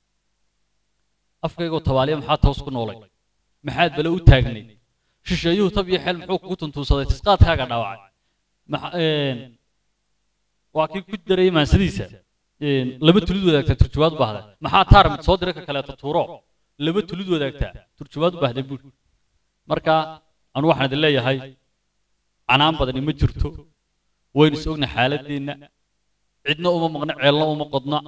afkaygoo tabaaliya maxaa toos ku noolay maxaad bale u taagnay shisheeyuhu tab iyo xeel muxuu kugu tuntuunsaday tisqaadkaaga dhaawacay waa kii ku daray maansadiisa laba tulid wadaagtaa turjumaad u baahda maxaa taar mid soo dira ka kaleeto tuuro laba tulid wadaagtaa turjumaad u baahda buuri marka anu waxaan idin leeyahay canaan badani ma jirto waynu is ogna xaaladeenna cidna uma maqna ceelna uma qodna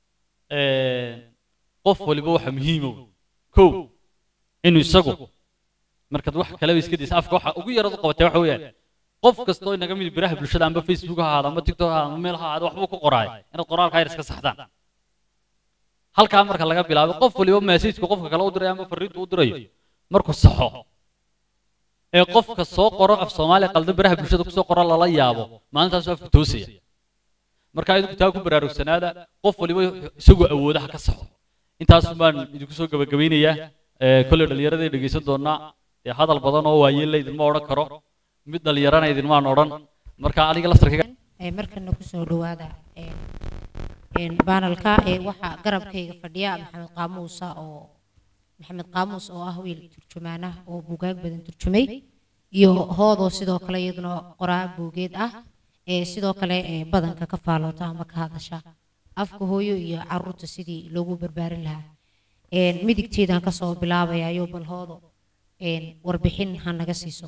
qof waliba waxa muhiimow kow inuu isagu markaad wax kaleba iska daysa afka waxa ugu yarad u qabatay waxa weeyaan qof kastoo inaga mid biraha bulshada amba facebook ha ahaado amba tiktok ha ahaado amba meel ha ahaado waxbuu ku qoraay inaad qoraalka yar iska saxdaan halkaa marka laga bilaabo qof waliba messageka qofka kale u diray amba fariinta u dirayo markuu saxo ee qofka soo qoro af soomaaliya qaldan biraha bulshada kusoo qoro lala yaabo maalintaasuu afka toosaya marka idinku taa ku baraarugsanaada qof waliba isagoo awooda ha ka saxo intaasun baan idinku soo gabagabaynayaa kolley dhallinyaraday dhegaysan doonaa dee hadal badan oo waayeella idinma odhan karo mid dhallinyarana idinmaan odhan marka aniga laftarkayga markana kusoo dhawaada baanalka waxaa garabkayga fadhiya maxamed qaamuusa oo maxamed qaamuus oo ah wiil turjumaana oo buugaag badan turjumay iyo hoodoo sidoo kale iyaduna qoraa buugeed ah ee sidoo kale ee badanka ka faaloota ama ka hadasha afka hooyo iyo caruurta sidii loogu barbaarin lahaa een midigteedaan kasoo bilaabayayo balhoodo een warbixin ha naga siiso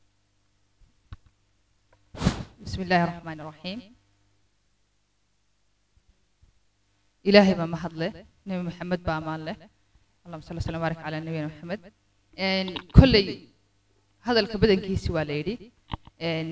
بسم الله الرحمن الرحيم إلهي ما محض له نبي محمد بأمان له اللهم صل وسلم وبارك على نبينا محمد إن كل هذا الكبدن كيسي واليدي إن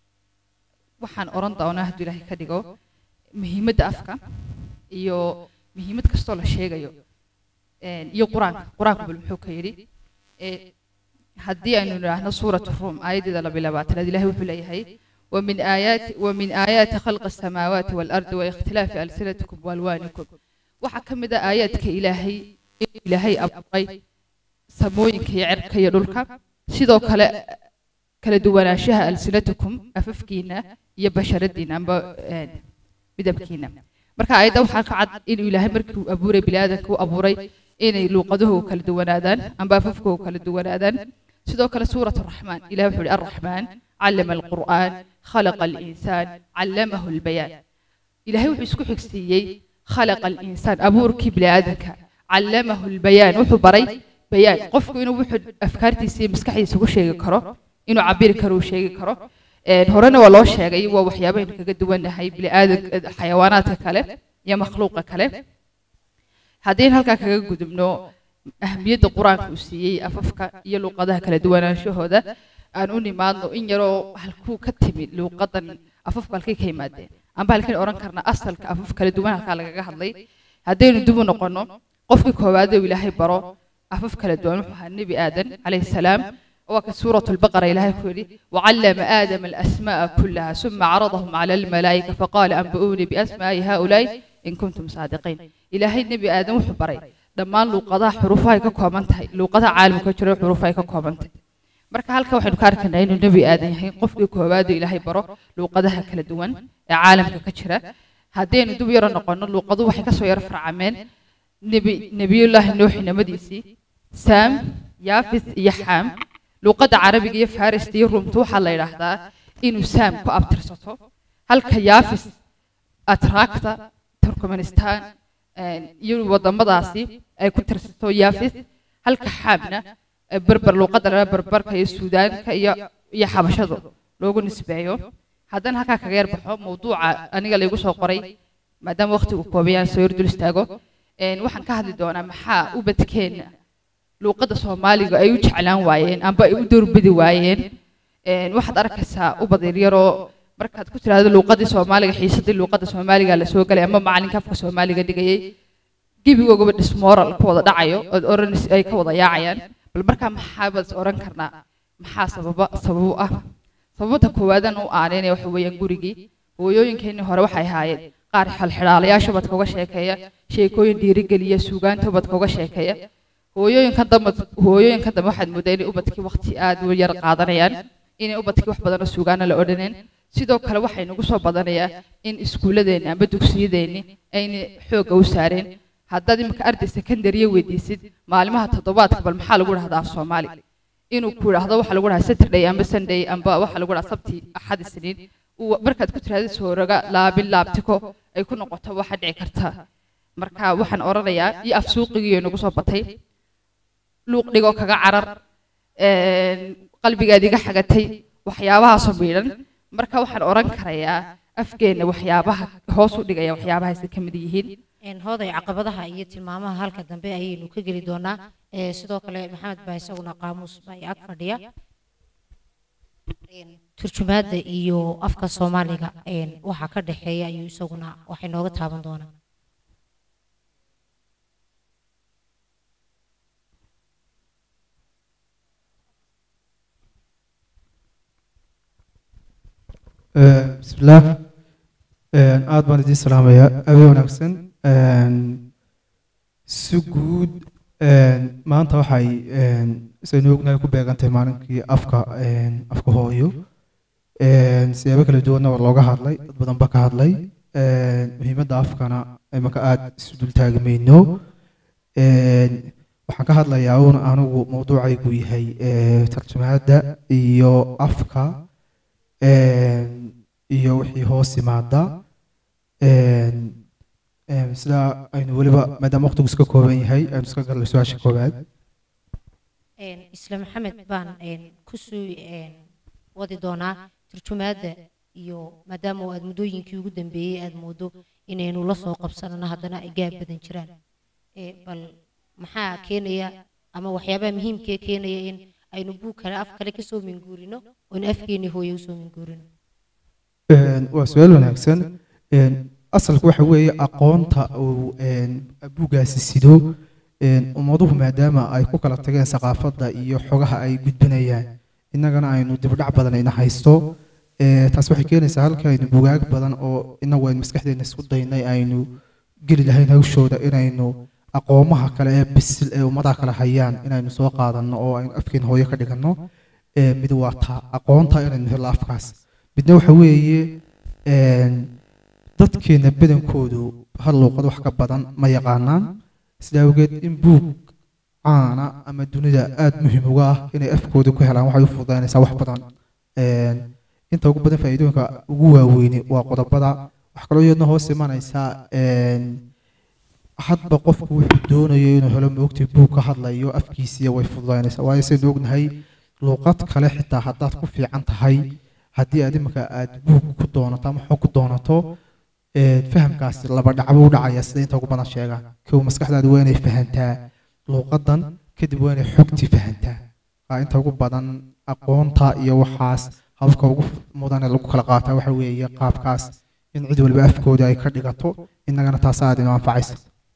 waxaan oran doonaa hadduu ilaahay ka dhigo muhiimadda afka iyo muhiimad kastoo la sheegayo een, iyo qur-aanka qur-aanku bal muxuu ka yidhi Ee, haddii aynu nidhaahno suuratu ruum aayaddeeda laba iyo labaatanaad ilaahay wuxuu leeyahay ومن آيات ومن آيات خلق السماوات والأرض واختلاف ألسنتكم وألوانكم waxa ka mid ah aayaadka ilaahay in ilaahay abuuray samooyinka iyo cirka iyo dhulka sidoo kale kala duwanaanshaha alsinatukum afafkiina iyo basharadiina amba een, midabkiina marka aayadda waxaa ka cad inuu ilaahay markii uu abuuray biniaadanka u abuuray inay luuqaduhu kala duwanaadaan amba afafkuhu kala duwanaadaan sidoo kale suurat raxmaan ilahi wuxuu ihi arraxmaan callama alqur'aan khalaqa alinsaan callamahu albayaan ilaahay wuxuu isku xigsiiyey khalaqa alinsaan abuurkii biniaadanka callamahu albayaan wuxuu baray bayaan qofku inuu wuxuu afkaartiisa iyo maskaxdiisa ugu sheegi karo inuu cabiri karo uu sheegi karo Een, horena waa loo sheegay waa waxyaabaynu kaga duwannahay biniaadan xayawaanaadka kale iyo makhluuqa kale haddaynu halkaa kaga gudubno ahamiyadda qur-aanka uu siiyey afafka iyo luuqadaha kala duwanaanshahooda aan u nimaadno in yaroo halkuu ka timid luuqadan afafku halkay ka yimaadeen amba halkayn odhan karna asalka afaf kala duwan halkaa lagaga hadlay haddaynu dib u noqonno qofkii koowaad uu ilaahay baro afaf kala duwan wuxuu ahaa nebi aadan calayhi salaam وكان سورة البقرة إلهي كولي وعلم آدم الأسماء كلها ثم عرضهم على الملائكة فقال أنبئوني بأسماء هؤلاء إن كنتم صادقين إلهي النبي آدم وحبري dhammaan luuqadaha xuruufahay ka kooban tahay luuqadaha caalamka jira xuruufahay ka kooban tahay marka halka waxaynu ka arkaynaa inuu nebi aadan yahay qofkii koowaad oo ilaahay baro luuqadaha kala duwan ee caalamka ka jira haddaynu dib yaro noqono luuqadu waxay kasoo yaro farcameen nebi nebiyullaahi nuuxi namadiisii saam yaafis iyo xaam luuqadda carabiga iyo farista iyo rumta waxaa la yidhaahdaa inuu saam ku abtirsato halka yaafis atraakta turkmenistan iyo wadamadaasi ay ku tirsato yaafis halka xaamna berber luuqadda lala berberka iyo suudaanka iyo iyo xabashadu loogu nisbeeyo haddana halkaa kaga yar baxo mawduuca aniga laygu soo qoray maadaama waqtigu koobayaan soo yar dul istaago waxaan ka hadli doonaa maxaa ubadkeena luuqadda soomaaliga ay u jeclaan waayeen amba ay u doorbidi waayeen waxaad arkaysaa ubad yaryaroo markaad ku tiraahdo luuqadii soomaaliga xiisadii luuqadda soomaaliga la soo galay ama macalinka afka soomaaliga dhigayay gebigoogaba dhismooral ku wada dhacayo ood oran ay ka wada yaacayaan bal markaa maxaabaad is oran karnaa maxaa sababa sabab u ah sababta koowaadan u aaneynaya waxa weeyaan gurigii hooyooyinkeenii hore waxay ahaayeen qaar xalxidhaalayaasha ubadka uga sheekeeya sheekooyin dhiirigeliya suugaanta ubadka uga sheekeeya hooyooyinka dambe hooyooyinka dambe waxaad moodaa inay ubadkii waqti aad u yar qaadanayaan inay ubadkii wax badan oo suugaana la odhaneen sidoo kale waxay nagu soo badanayaa in iskuulladeeni amba dugsiyadeenni ayna xoogga u saareen haddaad imika arday secondariya weydiisid maalimaha toddobaadka bal maxaa lagu dhahdaa af soomaali inuu ku idhaahdo waxaa lagu dhahaa saturday amba sunday amba waxaa lagu dhahaa sabti axad isniin markaad ku tiraahdo sooraga laabin laabtiko ay ku noqoto waxa dhici karta marka waxaan oranayaa iyo af suuqigii nagu soo batay luuq dhigoo kaga carar qalbigaad iga xagatay waxyaabahaasoo miidhan marka waxaan oran karayaa afgeenna waxyaabaha hoos u dhigaya waxyaabahaasi ka mid yihiin hooday caqabadaha iyo tilmaamaha halka dambe ayaynu ka geli doonaa sidoo kale maxamed baa isaguna qaamuus baa ag fadhiya turjumaadda iyo afka soomaaliga waxa ka dhexeeya ayuu isaguna waxay nooga taaban doonaa bismillaah aad baan idiin salaamayaa abe wanaagsan si guud maanta waxay saynu ognahay ku beegantahay maalinkii afka afka hooyo siyaabo kala duwanna waa looga hadlay dad badan ba ka hadlay muhiimadda afkana imaka aada isu dultaagi mayno waxaan ka hadlayaa uun anigu mawduucaygu yahay tarjumaadda iyo afka iyo wixii hoos yimaada Een, een, sidaa aynu weliba maadaama waqtigu iska kooban yahay aynu iska galnay su-aasha koowaad Een, isla maxamed baan een, kusoo een, wadi doonaa turjumaadda iyo maadaama aad muddooyinkii ugu dambeeyey aad moodo inaynu la soo qabsanano haddana ay gaab badan jiraan Ee, bal maxaa keenaya ama waxyaabaha muhiimkee keenaya in aynu buug kale af kale kasoo minguurino oon afkeeni hooye usoo minguurino Een, waa su-aal wanaagsan Een, asalku waxa weeye aqoonta uu een, buuggaasi sido een, ummaduhu maadaama ay ku kala tageen saqaafadda iyo xogaha ay gudbinayaan innagana aynu dibdhac badan ina haysto Ee, taas waxay keenaysaa halka aynu bugaag badan oo inagu aynu maskaxdeena isku daynay aynu geli lahayn hawshooda inaynu aqoomaha kale ee bisil ee ummadaha kale hayaan inaynu soo qaadanno oo aynu afkeen hooyo ka dhiganno Ee, mid waa taa aqoonta inaynu helno afkaas midna waxa weeye een, dadkeena badankoodu hal luuqad wax ka badan ma yaqaanaan sida awgeed in buug caana ama dunida aada muhiim uga ah inay afkooda ku helaan waxay u fududaynaysaa wax badan Een, inta ugu badan faa'iidooyinka ugu waaweyni waa qodobada wax kaloo iyadna hoos imanaysaa een, hadba qofku wuxuu doonayo inuu helo moogtay buug ka hadlayo afkiisiya way fududaynaysaa waayo saynu ognahay luuqad kale xitaa haddaad ku fiican tahay haddii aad imika aad buug ku doonato ama xog ku doonato ee, fahamkaasi laba dhacbo u dhacaya sida inta ugu badan sheegaan kow maskaxdaadu waa inay fahantaa luuqadan kadib waa inay xogtii fahantaa Aa, inta ugu badan aqoonta iyo waxaas habka ugu mudan ee lagu kala qaataa waxa weeye qaabkaas in cid waliba afkooda ay ka dhigato innagana taas aad inoo anfacaysa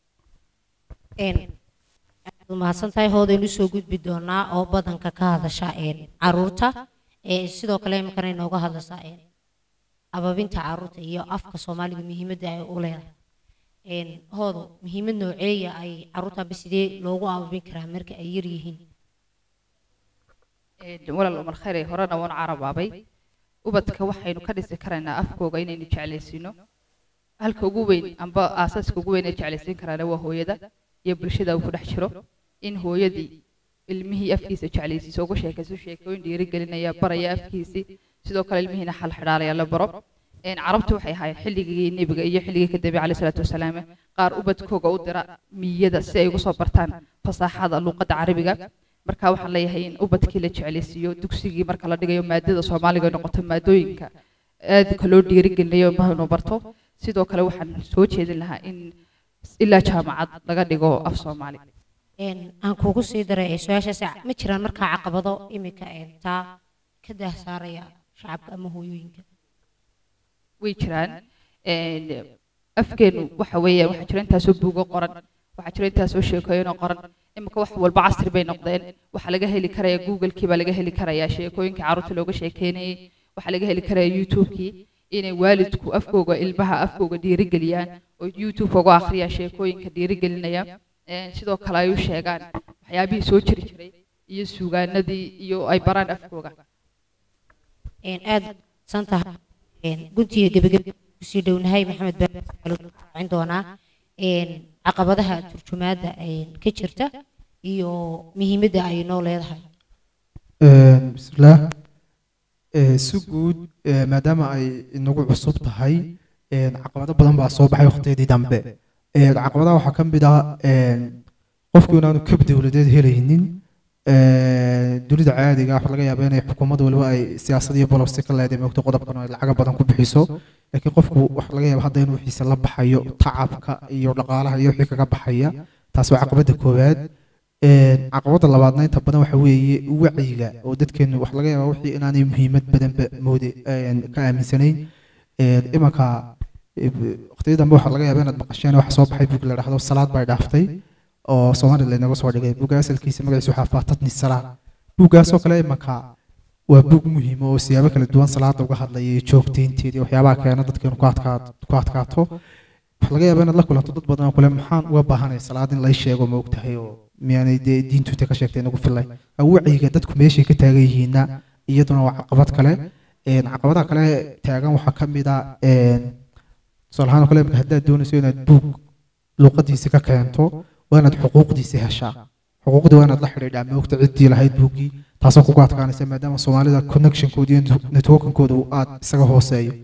Een, aad umahadsan tahay hoodaynu soo gudbi doonaa oo badanka ka hadasha een, caruurta ee sidoo kale iminkana inooga hadlaysaa een, ababinta caruurta iyo afka soomaaliga muhiimadda ay u leedahay Een, hoodo muhiimad nooceeya ay caruurta sidee loogu ababin karaa marka ay yar yihiin Een, walaal umar khayr ee horena waan carabaabay ubadka waxaynu ka dhisi karaynaa afkooga inaynu jeclaysiino halka ugu weyn amba aasaaska ugu weyn ee jeclaysiin karaana waa hooyada iyo bulshada uu ku dhex jiro in hooyadii ilmihii afkiisa jeclaysiiso uga sheekayso sheekooyin dhiirigelinaya baraya afkiisii sidoo kale ilmihiina xal xidhaalaya la baro Een, carabtu waxay ahaayeen xilligii nebiga iyo xilligii ka dambe caleyhi salaatu wasalaam qaar ubadkooga u dira miyada si ay ugu soo bartaan fasaaxada luuqadda carabiga marka waxaan leeyahay in ubadkii la jeclaysiiyo dugsigii marka la dhigayo maadada soomaaliga ay noqoto maadooyinka aadka loo dhiirigelinayo ilmaha inuu barto sidoo kale waxaan soo jeedin lahaa in ilaa jaamacad laga dhigo af soomaali Een, aan kuugu sii daray ee su-aashaasi ma jiraan markaa caqabado iminka een, taa ka daahsaaraya shacabka ama hooyooyinka way jiraan Een, afkeenu waxa weeye waxaa jira intaasoo buugo qoran waxaa jira intaasoo sheekooyin oo qoran imika wax walba casri bay noqdeen waxaa laga heli karaya google-kii baa laga heli karayaa sheekooyinkii carruurta looga sheekeynayay waxaa laga heli karaya youtube-kii inay waalidku afkooga ilmaha afkooga dhiirigeliyaan oo youtube uga akhriyaan sheekooyinka dhiirigelinaya Een, sidoo kale ay u sheegaan waxyaabihii soo jiri jiray iyo suugaanadii iyo ay baraan afkooga Een, aad san tahay Een, guntiga gebagebe kusii dhownahay maxamed baa raacin doonaa Een, caqabadaha turjumaadda een, ka jirta iyo muhiimadda ay noo leedahay Een, bismillaah Ee, si guud ee, maadaama ay inagu cusub tahay een, caqabado badan baa soo baxay waqtiyadii dambe Ee, caqabadaha waxaa ka mid ah een, qofku inaanu kab dowladeed helaynin Ee, dunida caadiga ah waxaa laga yaabaa inay xukuumad waliba ay siyaasad iyo bolobsi ka leedahay moogto qodobkan oo ay lacaga badan ku bixiso laakiin qofku waxaa laga yaabaa hadda inuu wixiisa la baxayo tacabka iyo dhaqaalaha iyo wixii kaga baxaya taas waa caqabada koowaad Een, caqabada labaadna inta badan waxa weeye wacyiga oo dadkeenu waxa laga yaabaa wixii inaanay muhiimad badanba moodi een, ka aaminsanayn Een, imanka waqtiyada dambe waxaa laga yaabaa inaad maqasheen waxa soo baxay buug la dhahdo salaad bay dhaaftay oo Soomaaliya laynaga soo dhigay buugga asalkiisa magaciisa waxaa faatatni salaad buuggaasoo kale imanka waa buug muhiim oo siyaabo kala duwan salaada uga hadlaya iyo joogteynteeda iyo waxyaabaha keena dadkeenu ku adkaa- ku adkaato waxaa laga yaabaa inaad la kulanto dad badan oo kule maxaan uga baahanay salaad in lay sheego ma ogtahay oo miyaanay dee diintu inta ka sheegtay inagu filay wacyiga dadku meeshay ka taagan yihiinna iyaduna waa caqabad kale Een, caqabadaha kale taagan waxaa ka mid ah een, tusaale ahaan oo kale imika haddaad doonayso inaad buug luuqadiisi ka keento waa inaad xuquuqdiisi heshaa xuquuqdii waa inaad la xidhiidhaa moogta ciddii lahayd buuggii taasoo kugu adkaanaysa maadaama soomaalida connectionkooda iyo networkinkooda uu aad isaga hooseeyo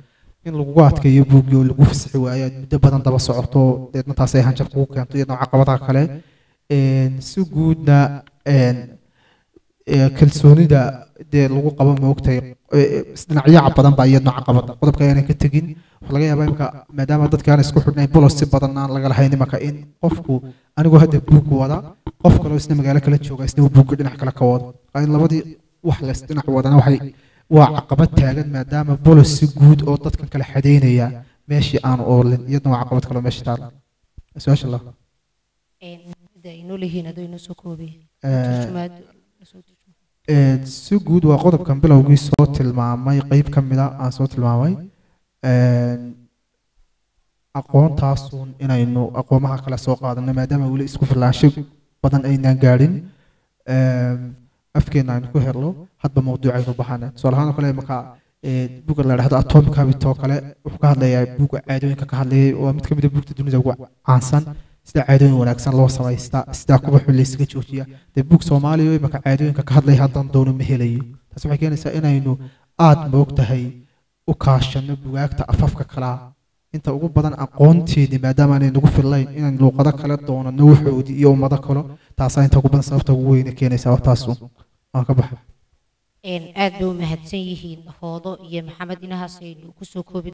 in lagugu adkeeyo buuggii oo lagu fasixi waayo aad muddo badan daba socoto deedna taas ay hanjab kugu keento iyadoo caqabadaha kale Een, si guudna een, ee, kalsoonida dee lagu qabo maogtahay dhinacyaca badan baa iyadna caqabada qodobka aanan ka tegin waxaa laga yaabaa imika maadaama dadka aan isku xidhnayn bolos si badan aan laga lahayn imaka in qofku anigoo hadda buug wada qof kaloo isna magaalo kala jooga isna uu buugga dhinac kale ka wado Waa in labadii wax leys dhinac wadana waxay waa caqabad taagan maadaama bolos si guud oo dadkan kala xadeynaya meeshii aan oolin iyadna waa caqabad kaloo meesha taala su-aasha allah inoo leeyihiin adoo inoo soo koobaya Ee, turjumaad lasoo turjumo Ee, si guud waa qodobkan bilowgii soo tilmaamay qeyb ka mid a aan soo tilmaamay Een, aqoontaasun inaynu aqoomaha kale soo qaadano maadaama weli isku filaansho badan aynaan gaadhin Een, afkeena aynu ku helno hadba mawduucaynu baxana tusaale ahaan oo kale marka buga la dhahdo atomic habit oo kale wuxuu ka hadlayaa buga caadooyinka ka hadlayay waa mid ka mid a buugta dunida ugu caansan sida caadooyin wanaagsan loo samaysta sida kuwa xun laysaga joojiya dee buug soomaaliya oo imaka caadooyinka ka hadlaya haddaan doono ma helayo taas waxay keenaysaa inaynu aada moogtahay u kaashano bugaagta afafka kalaa inta ugu badan aqoonteedii maadaama aanay nagu fillayn inaan luuqado kale doonano waxoodii iyo ummado kalo taasaa inta ugu badan sababta ugu weyne keenaysaa taasu waan ka baxa aad bay u mahadsan yihiin hoodo iyo maxamed inahaas aynu kusoo koobi